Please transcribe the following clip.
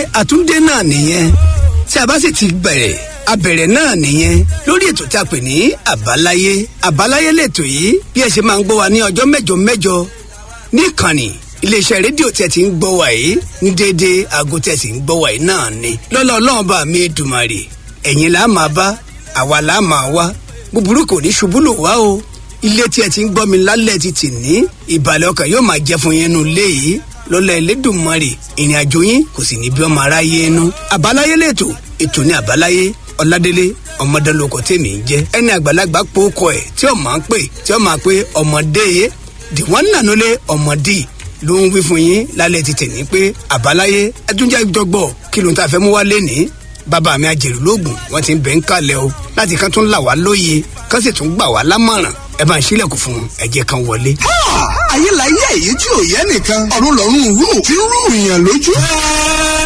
àtúndé náà nìyẹn tí a bá sì ti bẹ̀rẹ̀ abẹ̀rẹ̀ náà nìyẹn lórí ètò tí a pè ní àbáláyé àbáláyé lètò yìí bí ẹ ṣe máa ń gbọ́ wa ní ọjọ́ mẹ́jọ mẹ́jọ níkànnì iléeṣẹ́ rédíò tí ẹ ti ń gbọ́ wa yìí ní déédéé aago tí ẹ sì ń gbọ́ wa yìí náà ni lọ́lọ́ ọlọ́run bá mi dùmarè ẹ̀yin là á máa bá àwa là á máa wá búburú kò ní ṣubú lò wá o ilé tí ẹ ti ń gbọ́ mi lálẹ́ ti tì ní ìbàlẹ̀ ọkàn yóò máa jẹ́ fún yín nù lé yìí lọ́lá ẹlẹ́dùnmarè ìrìn àjò yín kò sì ní bí ọmọ aráyé inú àbáláyé lẹ́tọ̀ ètò ní àbáláyé ọládélé ọmọdélókọ tèmi ń jẹ ẹni àgbàlagbà pòókọ ẹ tí ó máa ń pè tí ó máa pé ọmọdé yé dìwọ́n nànúlé ọmọdé ló ń wí fún yín lálẹ́ ti tẹ̀ ní pé àbáláyé ẹtúnjẹ́ ìjọgbọ́ kí ló ń ta fẹ́ mú wá lénìí bàbá mi àjèrè lóògùn wọn ti ń bẹ̀ ń kalẹ̀ o láti kán tún là wá lóye kán sì tún gbà wá lámọ̀ràn ẹ bá ń sílẹ̀kùn fún un ẹ jẹ́ kan wọlé. ayé la yẹ èyí tí ò yẹ nìkan ọ̀run lọ́rùn rú tí ń rú ìyàn lójú.